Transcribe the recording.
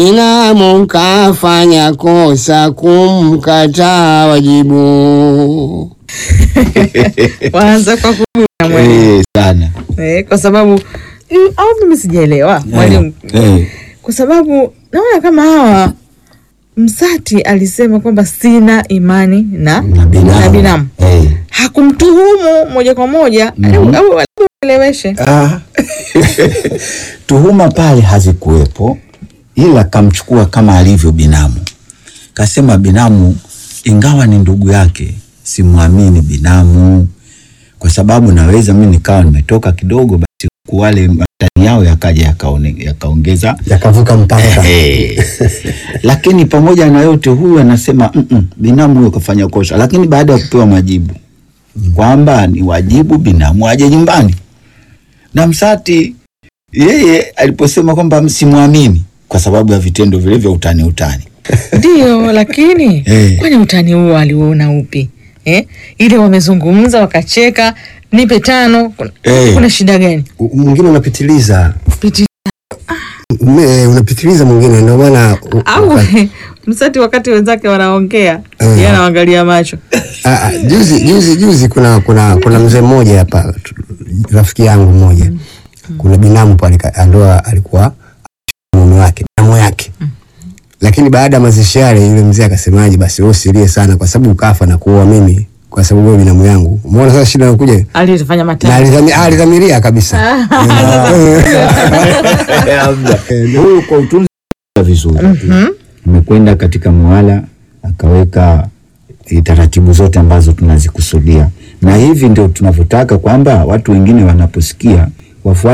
binamu kafanya kosa kumkataa wajibu. Waanza kwa kuguna mwalimu Eh, sana eh, kwa sababu mm, au mimi sijaelewa mwalimu Eh, kwa sababu naona kama hawa Msati alisema kwamba sina imani na, na binamu. na binamu. Eh. hakumtuhumu moja kwa moja Mhm. au- au au eleweshe Ah. tuhuma pale hazikuwepo, ila kamchukua kama alivyo binamu. Kasema binamu, ingawa ni ndugu yake, simwamini binamu kwa sababu naweza mi nikawa nimetoka kidogo, basi huku wale matani yao yakaja yakaone- yakaongeza yakavuka mpaka Eh. lakini pamoja na yote huyu anasema "Mm, mm, binamu huyo kafanya kosa, lakini baada ya kupewa majibu kwamba ni wajibu binamu aje nyumbani, na Msati yeye aliposema kwamba msimwamini kwa sababu ya vitendo vile vya utani utani ndio lakini Eh. kwani utani huo aliuona upi eh? ile wamezungumza wakacheka nipe tano kuna, Eh. kuna shida gani U- mwingine unapitiliza Piti, Me- unapitiliza mwingine ndio maana u- au uka- msati wakati wenzake wanaongea Eh. yeye anaangalia macho Ah, ah, juzi juzi juzi kuna kuna kuna mzee mmoja hapa tu- rafiki yangu mmoja kuna binamu pale ka- ndoa alikuwa mume wake binamu yake lakini baada ya mazishi yale yule mzee akasemaje basi wewe usilie sana kwa sababu ukafa na kuoa mimi kwa sababu wewe binamu yangu umeona sasa shida inakuja alifanya na matano alizami- ah, alizamiria kabisa huyu kwa utunzi vizuri amekwenda katika muwala akaweka eh, taratibu zote ambazo tunazikusudia, na hivi ndio tunavyotaka kwamba watu wengine wanaposikia wafuate